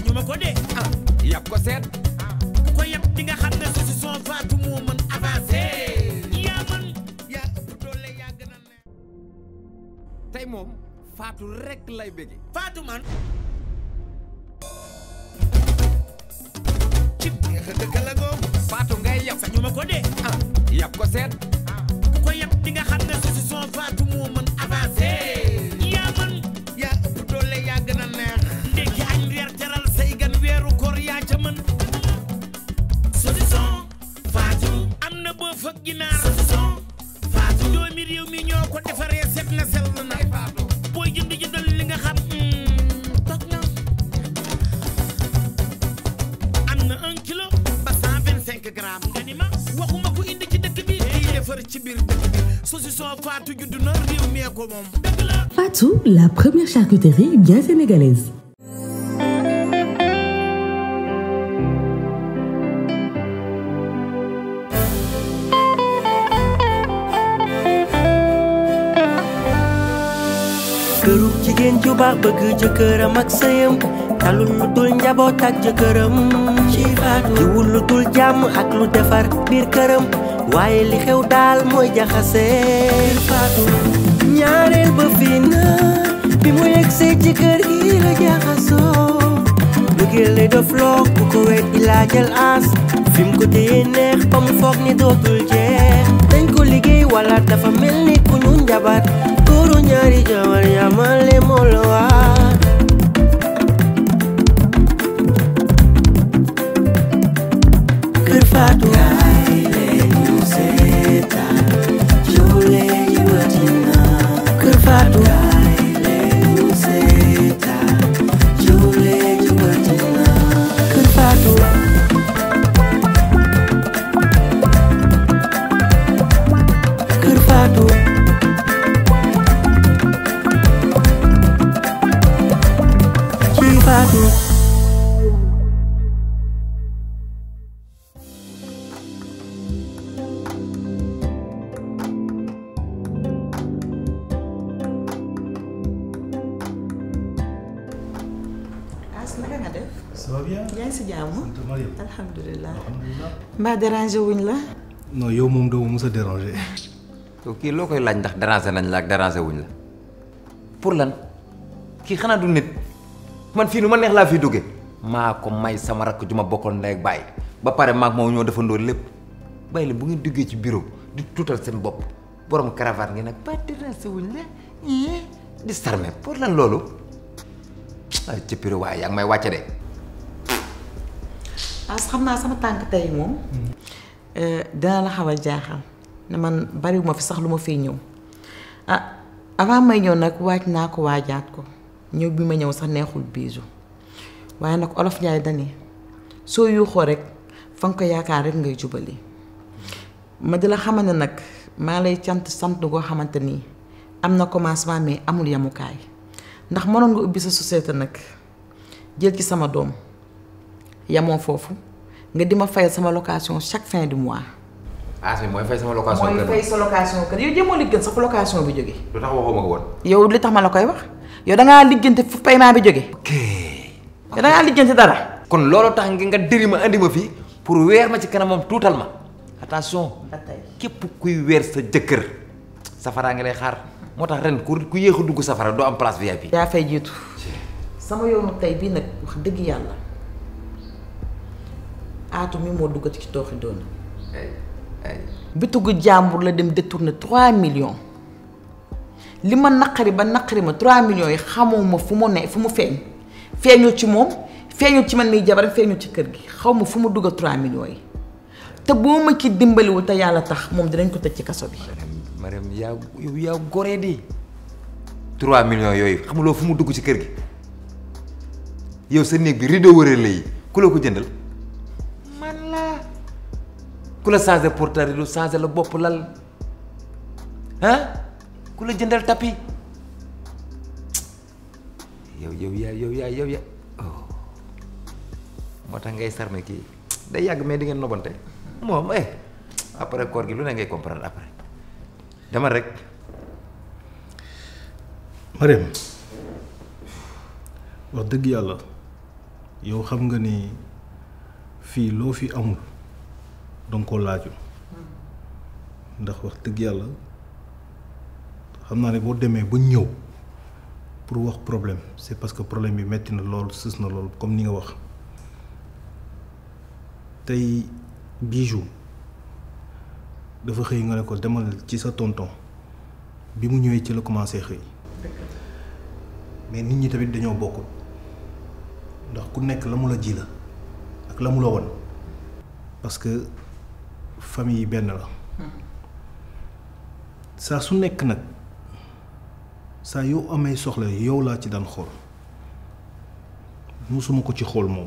sañu ma ko de ah yàpp ko seet ku ko yab di nga xam ne saucisson Fatou moo mën avancé yaa man yaa ëpp doole yaa gën a neex tey moom Fatou rek lay bëgge Fatou man ci neex a dëkk la googu Fatou ngay yàpp sañu ma ko de ah yàpp ko seet ku ko yab di nga xam ne saucisson Fatou moo mën avancé yaa man yaa ëpp doole yaa gën a neex ndekki añ reer teral say gan weeru koor yaa ca mën saucisson Fatou am na boo fa ginaar saucisson Fatou doomi réew mi ñoo ko defaree set na sell na booy jënd jëndal li nga xam toog na am na un kilo ba cent vingt cinq grammes nga ni ma waxuma ko indi ci dëkk bi day defar ci biir dëkk bi saucisson Fatou judd na réew mi ko moom dëgg la Fatou, la première charcuterie bien sénégalaise. kërug jigéen ju baax bëgg jëkkëram ak sëyam talul lu dul njaboot ak jëkkëram ci faatu jiwul lu dul jàmm ak lu defar biir këram waaye li xew daal mooy jaxase faatu ñaareel ba fii na bi mu yegsee ci kër gi la jaxasoo bëggeel lay def loo ku ko weet ilaa jël aas fi mu ko téye neex ba mu foog ni dootul jeex dañ ko liggéey wala dafa mel ni ku ñu njabar góoru ñaari jabar yamale moo la waar kër Faatu kaay leen ñu seetaan joole yi watina kër Faatu kaay leen ñu seetaan joole yi watina kër Faatu kër Faatu ci Faatu As naka nga def Ça va bien yaa ngi si jàmm sant Mariam alhamdulilah alhamdulilah mbaa déranger wuñ la non yow moom doo ma mës a déranger yow kii loo koy laaj ndax déranger nañ la ak déranger wuñ la pour lan kii xanaa du nit man fii nu ma neex laa fi dugge maa ko may sama rakk ju ma bokkoon ndey ak baay ba pare maag moom ñoo defandoo lépp bàyyi leen bu ngeen duggee ci bureau di tuutal seen bopp borom cravate ngeen nag ba déranger wuñ la ii di sarme pour lan loolu ay ci bureau waaye yaa ngi may wàcce de As xam naa sama tànk tey moom dina la xaw a jaaxal ne man bariwuma fi sax lu ma fiy ñëw ah avant may ñëw nag waaj naa ko waajaat ko ñëw bi ma ñëw sax neexul biisu waaye nag olof Njaay dani soo yuuxoo rek fa nga ko yaakaar rek ngay jubali ma di la xamal ne nag maa lay cant sant goo xamante nii am na commencement mais amul yamukaay ndax mënoon nga ubbi sa société nag jël ci sama doom yamoo foofu nga di ma fayal sama location chaque fin du mois. as mi mooy fay sama location mooy kër fay sa location kër yow jéemoo liggéey sax fu location bi jóge lu tax waxuma ko woon yow li tax ma la koy wax yow dangaa liggéeyante fu paiement bi jóge ok yow dangaa liggéeyante dara. kon loolu tax nga dëri ma andi ma fii pour weer ma ci kanamam tuutal ma attention ba tey képp kuy weer sa jëkkër safara nga lay xaar moo tax ren ku ku yéex a dugg safara doo am place VIP. yaa fay jiitu sama yoonu tey bii nag wax dëgg yàlla aatu mi moo duggati ci tooxi doona ay ay bitigu jàmbur la dem détourner 3 millions li ma naqari ba naqari ma 3 millions yi xamoo ma fu mu ne fu mu feeñ feeñul ci moom feeñul ci man miy jabar feeñul ci kër gi xaw ma fu mu dugg 3 millions yi te boo ma ci dimbaliwul te yàlla tax moom dinañ ko tëj ci kaso bi. Mariam yaa yow yaa goree di 3 millions yooyu xamuloo fu mu dugg ci kër gi yow sa néeg bi rideau wëree lay ku la ko jëndal man la ku la changé porteur rideau changé la bopp lal ah ku la jëndal tapis yow yow yaa yow yaa yow yaa oh moo tax ngay sarme kii day yàgg mais di ngeen nobante moom eh après koor gi lu ne ngay comprendre après dama rek Mariam wax dëgg yàlla yow xam nga ni fii loo fi amul danga ko laaju ndax wax dëgg yàlla xam naa ne boo demee ba ñëw pour wax problème c'est parce que problème bi metti na lool sës na lool comme ni nga wax tey bijou dafa xëy nga ne ko demal ci sa tonton bi mu ñëwee ci la commencé xëy mais nit ñi tamit dañoo bokkul ndax ku nekk la mu la ji la ak la mu la won parce que famille yi benn la saa su nekk nag saa yow amee soxla yow laa ci daan xool musuma ko ci xool moom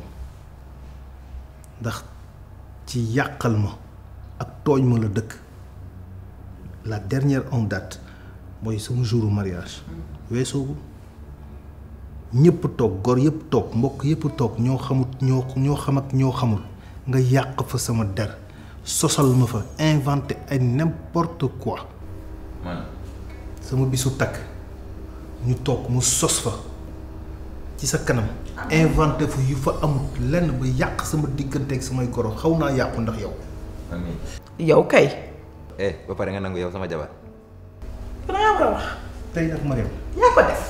ndax ci yàqal ma ak tooñ ma la dëkk la dernière en date mooy sama jouru mariage weesoogu ñëpp toog gor yëpp toog mbokk yëpp toog ñoo xamut ñoo ñoo xam ak ñoo xamul nga yàq fa sama der sosal ma fa inventé ay n'importe quoi man sama bisu takk ñu toog mu sos fa ci sa kanam inventé fa yu fa amut lenn ba yàq sama diggante ak samay goro xaw naa yàqu ndax yow amiin yow kay eh ba pare nga nangu yow sama jabar dangaa war a wax tey nag Mariam yaa ko def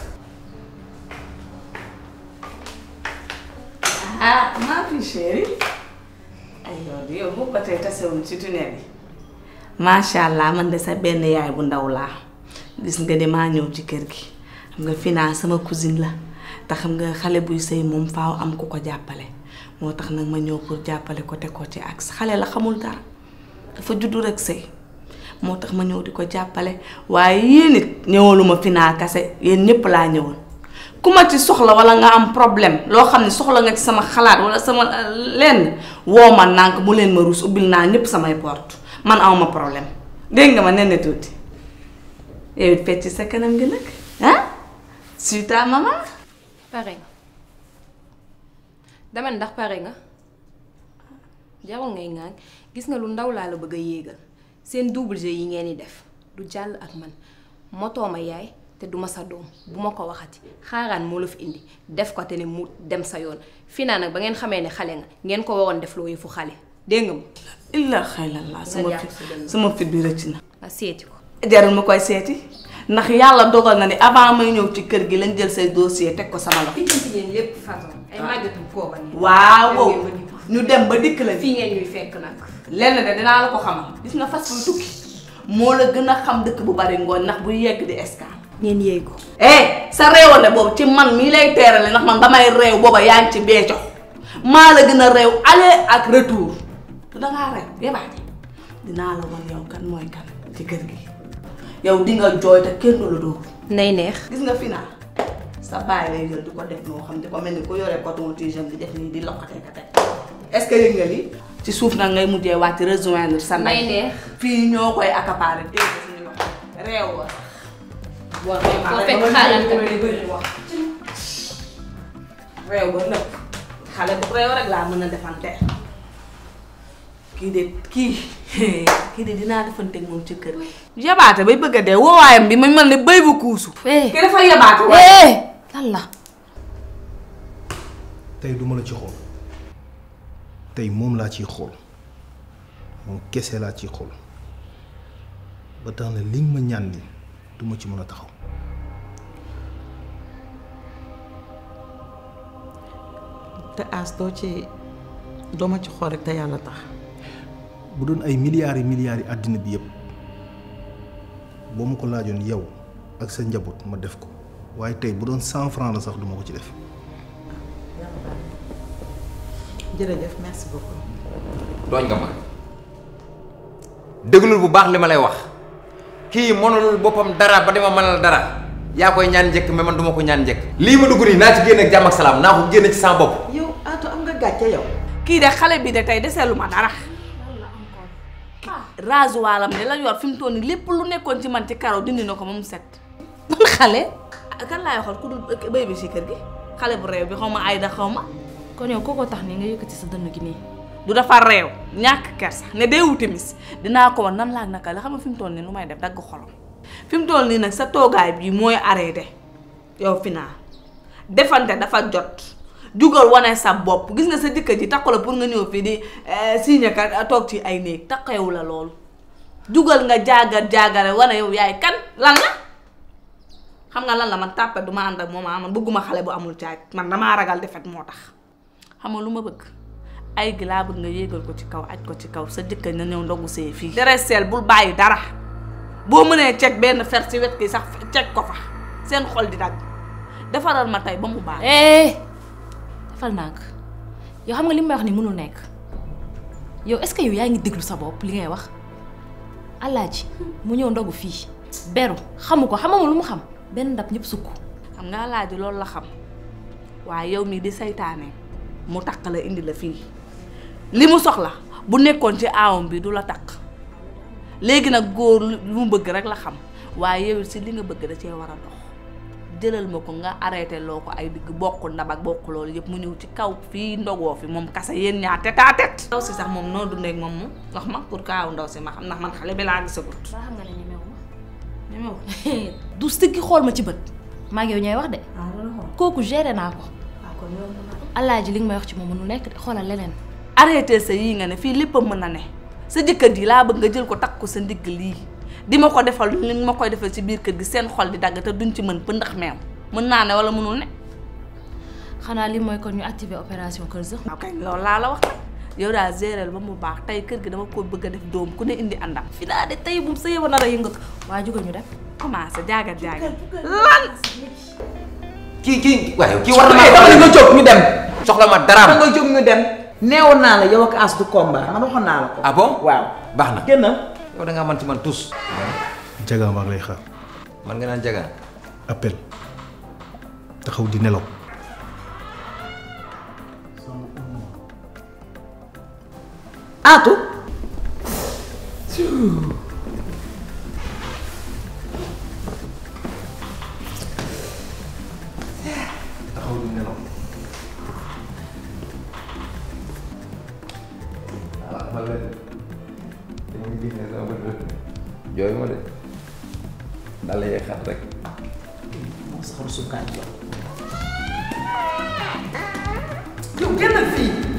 ah maa fi chéri ay yow di yow boobu ba tey tasewuñ ci tunnel yi macha allah man de sa benn yaay bu ndaw laa gis nga de maa ñëw ci kër gi xam nga finaa sama cousine la te xam nga xale buy sëy moom faaw am ku ko jàppale moo tax nag ma ñëw pour jàppale ko teg ko ci ak xale la xamul dara dafa juddu rek sëy moo tax ma ñëw di ko jàppale waaye yéen it ñëwaluma finaa kase yéen ñëpp laa ñëwal ku ma ci soxla wala nga am problème loo xam ne soxla nga ci sama xalaat wala sama lenn woo ma nànk mu leen ma ruus ubbil naa ñëpp samay porte man awma problème dégg nga ma nen tuuti yow it fecc sa kanam gi nag ah suite à maman pare nga dama ne ndax pare nga jarul ngay ŋaañ gis nga lu ndaw laa la bëgg a yéegal seen double jeu yi ngeen di def du jàll ak man motoo ma yaay te du ma sa doom bu ma ko waxati xaaraan moo la fi indi def ko te ne mu dem sa yoon fii naa nag ba ngeen xamee ne xale nga ngeen ko waroon def loo yëfu xale dégg nga ma illa xaylallaa sama fit sama fit bi rëcc na nga seeti ko jarul ma koy seeti ndax yàlla dogal na ni avant may ñëw ci kër gi lañ jël say dossier teg ko sama loxo lijjanti yéen lépp façon ay màggatum kooba nii waaw ñu dem ba dikk la fii ngeen ñuy fekk nag lenn de dinaa la ko xamal gis nga fas buy tukki moo la gën a xam dëkk bu bari ngooñ ndax buy yegg di escale ngeen yéey ko eh sa réewande boobu ci man mii lay teerale ndax man damay réew booba yaa ngi ci beeco maa la gën a réew aller ak retour te dangaa réew yebaate dinaa la wan yow kan mooy kan ci kër gi yow di nga jooy te kenn du la dóor nay neex gis nga final sa baay lay jël di ko def noo xam di ko mel ni ku yore coton tige di def nii di lokkatee ka tey est-ce que yëg nga lii ci suuf nag ngay mujjee wàcc rejoindre sa nay ndey neex fii ñoo koy accaparer dégg nga suñu loxo réew wa boo fekk xaaral ka réew ba nëpp xale bu réew rek laa mën a defante kii de kii kii de dinaa defanteeg moom ci kër yabaate bay bëgg a dee woowaayam bi ma mel ne béy bu kuusu kii dafa yabaate waaye lan la tey duma la ci xool tey moom laa ciy xool moom kese laa ciy xool ba tax na li nga ma ñaan ni duma ci mën a taxaw te as doo ci doo ma ci xool rek te yàlla tax bu doon ay milliards yi milliards yi àddina bi yëpp boo ma ko laajoon yow ak sa njaboot ma def ko waaye tey bu doon cent francs la sax duma ko ci def jërëjëf merci beaucoup. tooñ nga ma déglul bu baax li ma lay wax kii mënulul boppam dara ba dama mënal dara yaa koy ñaan njëkk mais man duma ko ñaan njëkk lii ma dugg nii naa ci génn ak jàmm ak salaam naa ko génn ci sama bopp yow Atou am nga gàcce yow. kii de xale bi de tey deseelu ma dara rasoiram de la yor fi mu toll nii lépp lu nekkoon ci man ci karaw dindi na ko ba mu set man xale kan laay waxal ku dul béy bi si kër gi xale bu réew bi xaw ma ay da xaw ma kon yow kooko tax ni nga yëkkati sa dënn gi nii du dafa réew ñàkk kersa ne dee wuti mis dinaa ko wan nan laa naka la xam nga fi mu toll nii nu may def dagg xolom fi mu toll nii nag sa toogaay bii mooy arrêté yow fi naa defante dafa jot jugal wane sa bopp gis nga sa jëkkër ji takku la pour nga ñëw fii di signé ka toog ci ay néeg takkewu la loolu jugal nga jaagar jaagare wane yow yaay kan lan la xam nga lan la man tàppe du ma ànd ak moom ah man bëgguma xale bu amul caaj man damaa ragal defet moo tax xam nga lu ma bëgg ay gi laa bëgg nga yéegal ko ci kaw aj ko ci kaw sa jëkkër na ñëw ndogu see fii dereseel bul bàyyi dara boo mënee ceg benn fer ci wet gi sax ceg ko fa seen xol di dagg defaral ma tey ba mu baax eh defal nànk yow xam nga li may wax ni mënul nekk yow est-ce que yow yaa ngi déglu sa bopp li ngay wax alaaji mu ñëw ndogu fii beru xamu ko xamama lu mu xam benn ndab ñëpp sukk xam nga laaji loolu la xam waaye yow mii di saytaane mu takk la indi la fii li mu soxla bu nekkoon ci aawam bi du la takk léegi nag góor lu mu bëgg rek la xam waaye yow si li nga bëgg da cee war a dox jëlal ma ko nga arrêté loo ko ay digg bokk ndab ak bokk loolu yëpp mu ñëw ci kaw fii ndogoo fi moom kase yéen ñaar tête à tête ndaw si sax moom noo dundee ak moom mu wax ma pour kaaw ndaw si ma xam ndax man xale bi laa gisagut ba xam nga ne ñemewu ma ñemew du sëggi xool ma ci bët maa ngi yow ñooy wax de ah loolu xool kooku géré naa ko waaw kon yow alaaji li nga may wax ci moom mënul nekk de xoolal leneen arrêté sa yii nga ne fii lépp a mën a ne sa jëkkër ji laa bëgg nga jël ko takk ko sa ndigg lii di ma ko defal li ma koy defal ci biir kër gi seen xol di dagg te duñ ci mën pëndax meew mën naa ne wala mënul ne xanaa li mooy kon ñu activer opération Kër Zëx waaw kay loolu laa la wax nag yow daal géréel ba mu baax tey kër gi dama ko bëgg a def doom ku ne indi àndam fi daa de tey bu sa yëba nar a yëngatu waa jógal ñu dem commencé jaagat jaagat lan kii kii waaye kii war na eh maa dama nga jóg ñu dem soxla ma da daraam nga jóg ñu dem neewoon naa la yow ak as du combat man waxoon naa la ko ah bon waaw baax na génnal yow da ngaa man ci man tus jaga maa ngi lay xaar man nga naan jagaan appel taxaw di nelaw aatu taxaw di nelaw ah ma leen dañuy gis ne sama bët jooy ma de dala yee xat rek moo saxaru suukaan yow yow génnal fii